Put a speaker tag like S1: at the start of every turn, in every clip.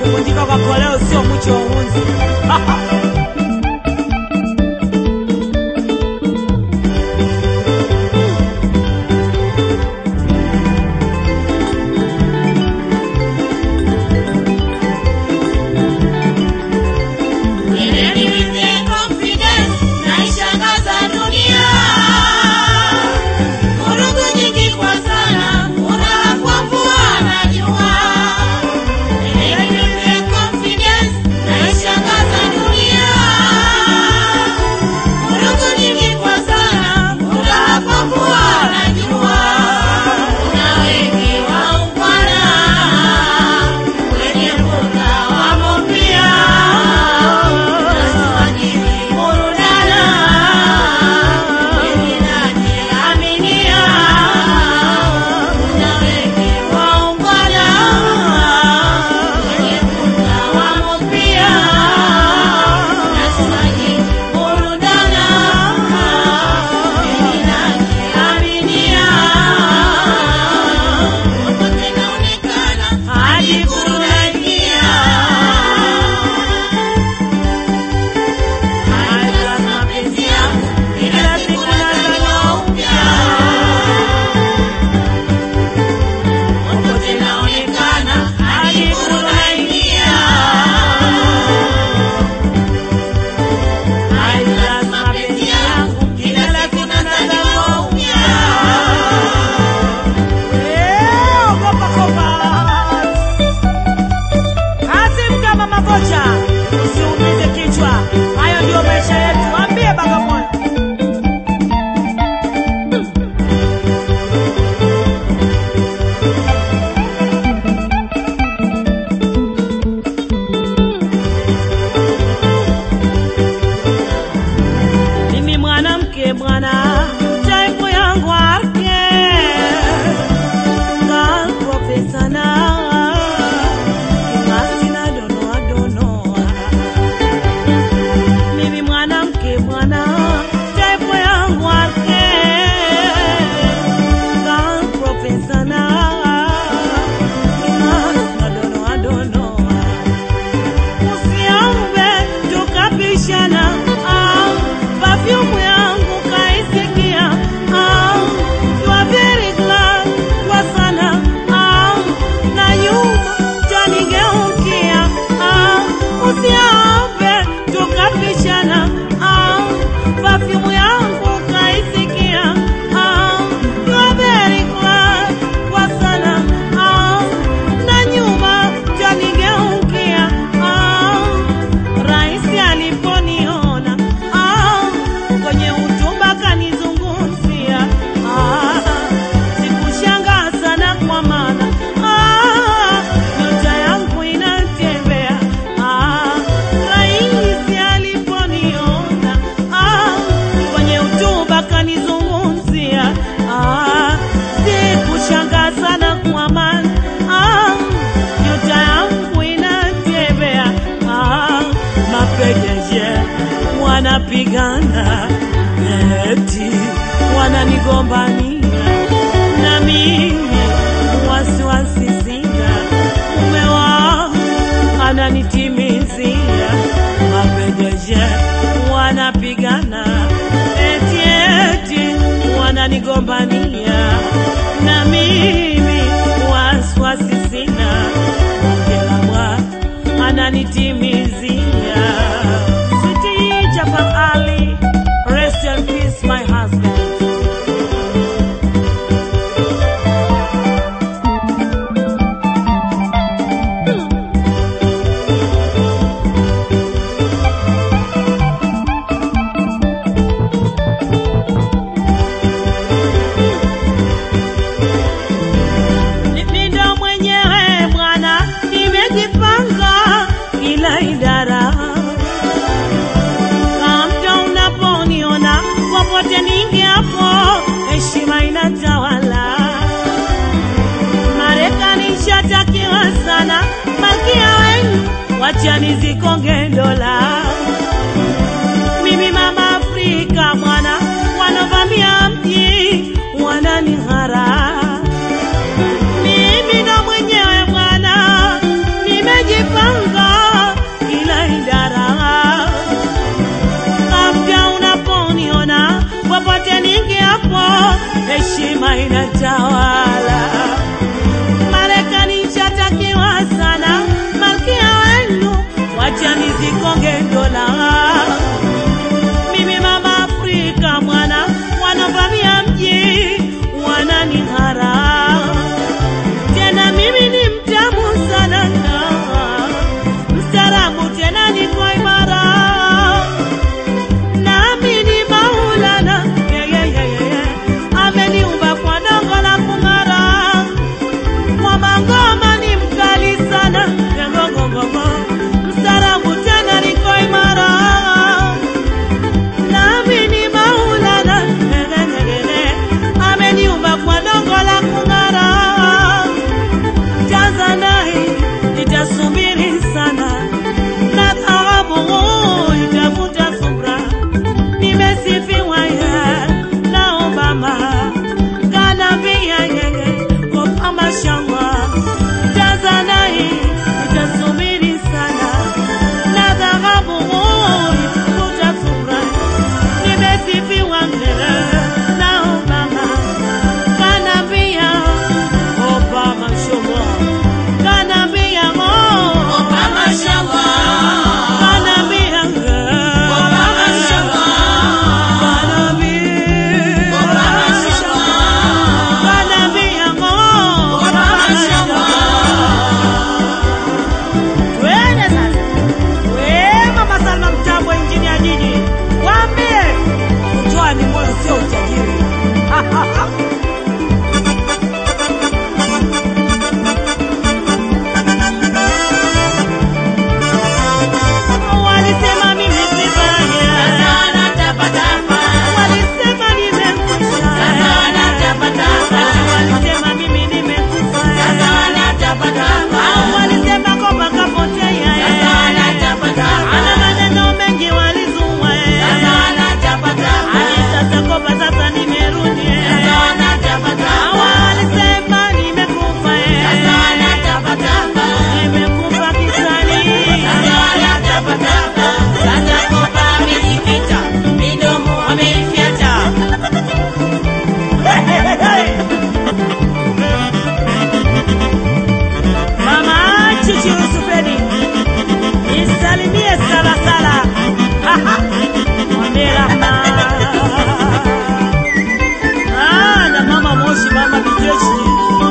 S1: kuvunjika kwa koleo sio mwicho wa uhunzi. Eh, ogopa Cobalt. Azimka mama kocha, usiumize kichwa. Hayo ndio maisha yetu. Ambie Bagamoyo. Mimi mwanamke bwana, type yangu ake ngakope sana kimasi na donoa donoa. Mimi mwanamke bwana, type yangu ake ngakope sana kimasi na donoa donoa usiombe tukapishana au perfume yangu kaisikia au you are very glad kwa sana au na nyuma janigeukia au usiombe tukapishana au perfume yangu kaisikia au you are very glad kwa sana au na nyuma janigeukia au Raisi aliponiona ah, kwenye utumba kanizungumzia ah, sikushangaa sana kwa maana ah, nyota yangu inatembea ah, Raisi aliponiona ah, kwenye utumba kanizungumzia ah, sikushangaa sana kwa maana ah, nyota yangu inatembea ah, mapegeje wanapigana eti wananigombania na mimi wasiwasi sina mume wangu ananitimizia mapegeje wanapigana eti eti wananigombania na mimi wasiwasi sina ongela Bwana ananitimizia. Sweetie Jafar Ali, rest in peace my husband. Mimi ndo mwenyewe bwana, nimejipanga kila idara. Kamta unaponiona popote ningeapo, heshima inatawala. Marekani shatakiwa sana, malkia wenu wacha nizikonge dola. Mimi mama Afrika mwana, wanovamia mji wananihara mimi ndo mwenyewe bwana, nimejipanga mnanitawala. Marekani chatakiwa sana, malkia wenu, wacha nizikonge dola. Mimi mama Afrika mwana, wanavamia mji wananihara, tena mimi ni mtamu sana, mstaarabu tena niko imara nami ni Maulana yeah, yeah, yeah, yeah, yeah. ameniumba kwa dongo la kung'ara, mwamba ngoma ni mkali sana yeah, go, go, go, go. mstaarabu tena niko imara, nami ni Maulana yeah, yeah, yeah, yeah, yeah. ameniumba kwa dongo la kung'ara, Tanzania nitasubiri sana na thawabu itavuta subra nimesifiwa ya na Obama kanambia yeye Obama shangwa Tanzania itasubiri sana na dhahabu itavuta subra nimesifiwa mbele na Obama kanambia Obama shangwa kanambia oh
S2: Obama shangwa.
S1: kanambia
S2: Obama shangwa. Obama shangwa. Obama shangwa.
S1: Twende sasa. We Mama Salma Mtambo, injinia jiji, waambie kutoa ni moyo, sio utajiri. Walisema mimi sifanye,
S2: Sasa natapatapa.
S1: walisema nimekwisha,
S2: Sasa natapatapa.
S1: walisema mimi nimekufa,
S2: Sasa natapatapa.
S1: walisema kwamba kapotea,
S2: Sasa natapatapa.
S1: ana maneno mengi walizua,
S2: Sasa natapatapa.
S1: hadi sasa kopa sasa nimerudi,
S2: Sasa natapatapa.
S1: walisema nimekufa,
S2: Sasa natapatapa.
S1: nimekufa kisani.
S2: Sasa natapatapa. Sasa kopa amejificha. Midomo ameifyata.
S1: Mama Chichi Yusufeni, nisalimie sala sala. Mwambie Rahma. Ah, na mama Moshi, mama Kijeshi.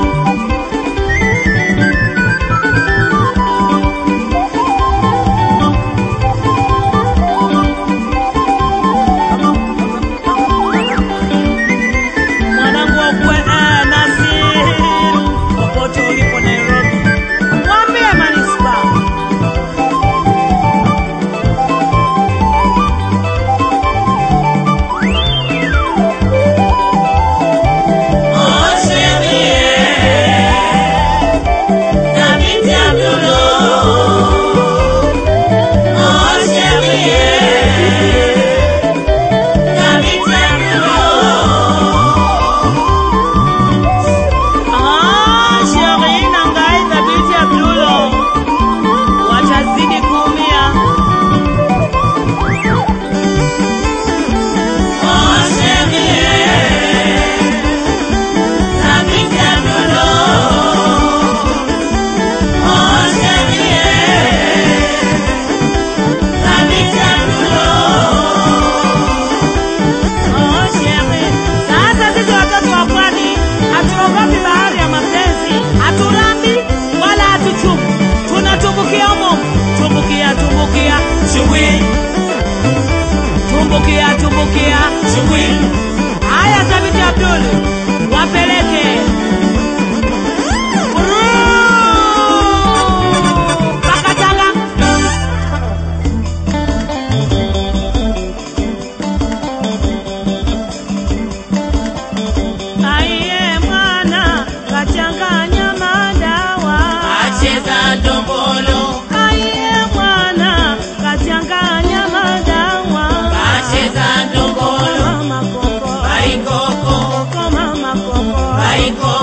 S1: Mwanangu wa kwe, eh, Nasiru, popote ulipo Nairobi, mwambie manispaa
S2: Oh, chérie. David Abdullo. Oh, chérie. David Abdullo.
S1: Ah, Sheri na Ngai Thabiti Abdulo watazidi kuumia.
S2: Oh, chérie. David Abdullo. Oh, chérie. David Abdullo.
S1: Oh, Sheri. Sasa sisi watoto wa pwani hatuogopi bahari ya mapenzi, haturambi wala hatuchumu, tunatumbukia humo, tumbukia, tumbukia,
S2: Shugwi,
S1: tumbukia, tumbukia.
S2: shugwi.
S1: Haya, Thabiti Abdul, wapeleke Brrrr, mpaka Tanga. Aiye mwana kachanganya madawa,
S2: Acheza ndombolo,
S1: aiye mwana kachanganya madawa,
S2: acheza ndombolo.
S1: mama koko,
S2: Baikoko,
S1: koko mama koko,
S2: baikoko.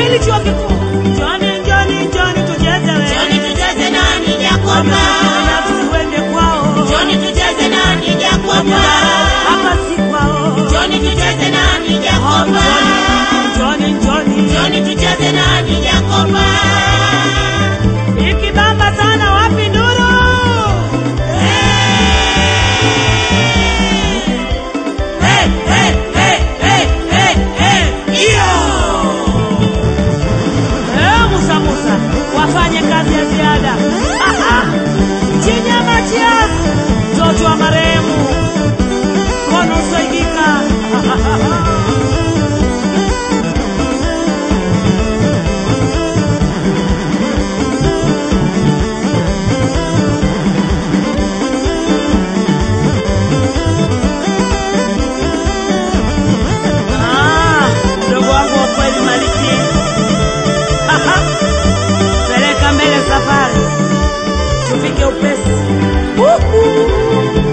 S1: Pili chuo kikuu. Njoni, njoni, njoni tucheze we.
S2: Njoni tucheze nani Jakoba.
S1: Wamefanya tusiwende kwao.
S2: Njoni tucheze nani Jakoba.
S1: Hapa si kwao.
S2: Njoni tucheze nani Jakoba.
S1: Njoni, njoni.
S2: Njoni tucheze nani Jakoba.
S1: Ikibamba sana wapi nduru?
S2: Hey, hey, hey, hey, hey, hey. Iyo.
S1: Eh, Musa Musa, wafanye kazi ya ziada. Aha. Chinyama chia mtoto wa marehemu kono usaidika. Ah, mdogo wangu wa kweli Maliki. Aha. Peleka mbele safari, tufike upesi. Uhu.